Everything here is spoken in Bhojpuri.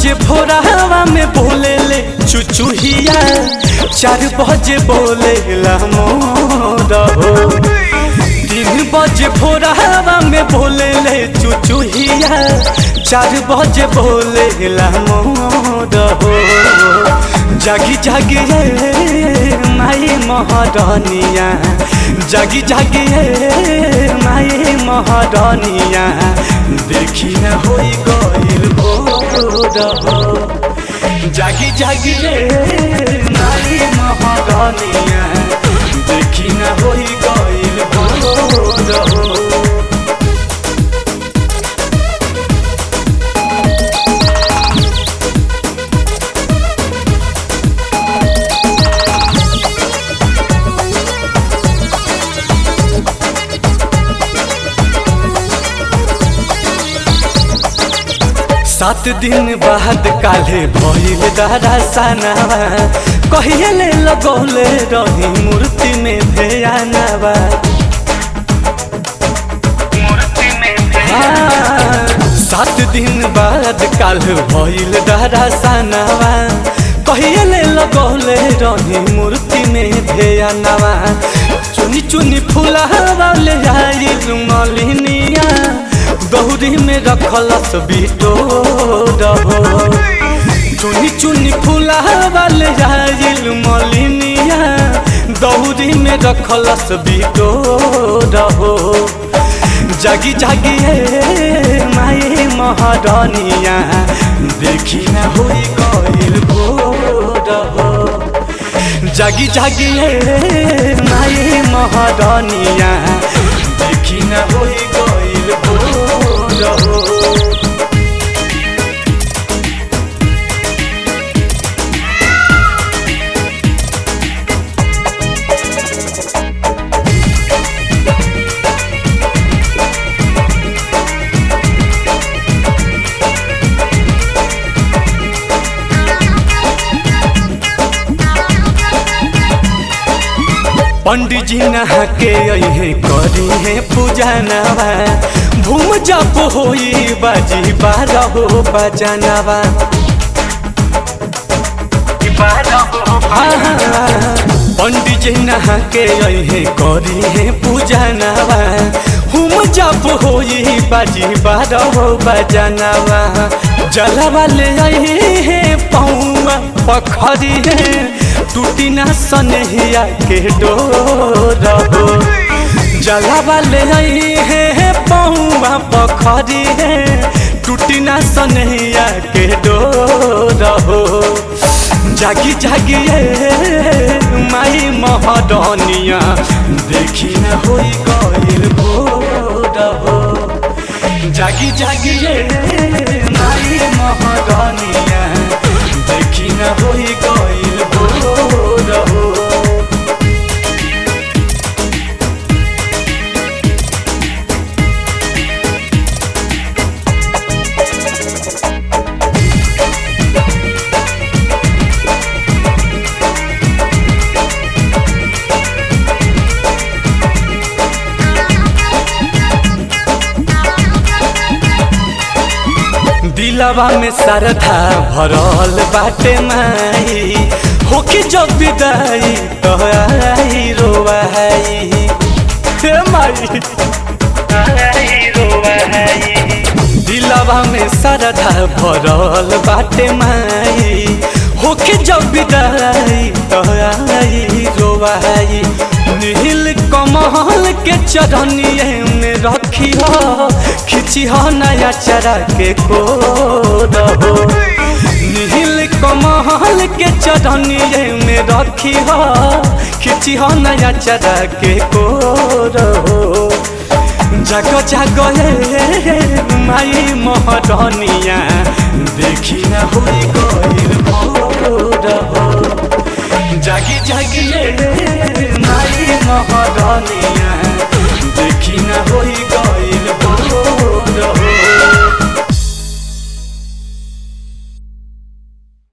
बजे भोरावा में बोले ले चुचुहिया चार बजे बोले ला मोर हो तीन बजे भोरावा में बोले ले चुचुहिया चार बजे बोले ला मोर हो जागी जागी रे माई महरनिया जागी जागी रे माई महरनिया देखी न होई गइल भोर हो जागी जागी रे माई महरनिया देखी न होई गइल भोर हो सात दिन बाद काले भइल दादा सनावा कहिए ले लगौले रही मूर्ति में ध्यानवा हाँ, सात दिन बाद काल भइल दादा सनावा कहिए ले लगौले रही मूर्ति में ध्यानवा चुनी चुनी फुलावा ले आई मलिनिया गौरी में रखलस बिटो रहो चुनी चुनी फुलावा ले आइल मलिनिया दौरी में रखलस बिटो रहो जागी जागी हे माई महरनिया देखी न होई गइल भोर हो जागी जागी हे माई महरनिया देखी न होई गइल भोर हो पंडित जी नहा के अहे करी है पूजा नवा भूम जप होई बाजी बारह हो बजनवा पंडित जी नहा के अहे करी है पूजा नवा हुम जप होई बाजी बारह हो बजनवा जलवा ले आई है पौआ पखरी है टूटी ना सनहिया के डोर हो जलावा ले आई है पौआ पखरी है टूटी ना सनहिया के डोर हो जागी जागी ये माई महरनिया देखी न होई गइल भोर हो जागी जागी ये माई महरनिया देखी न होई गइल भोर हो दिलवा में श्रद्धा भरल बाटे माई होके जब विदाई तो आई रोवाई हे माई दिलवा में श्रद्धा भरल बाटे माई होके जब विदाई तो आई रोवाई नील कमल के चरनिए में रखी हो खिची हो नया चरा के कोद हो नील कमल के चरनिए में रखी हो खिची हो नया चरा के कोद हो जाग जाग ये माई महरनिया देखी न होई गइल भोर हो जागी जागी ये माई महरनिया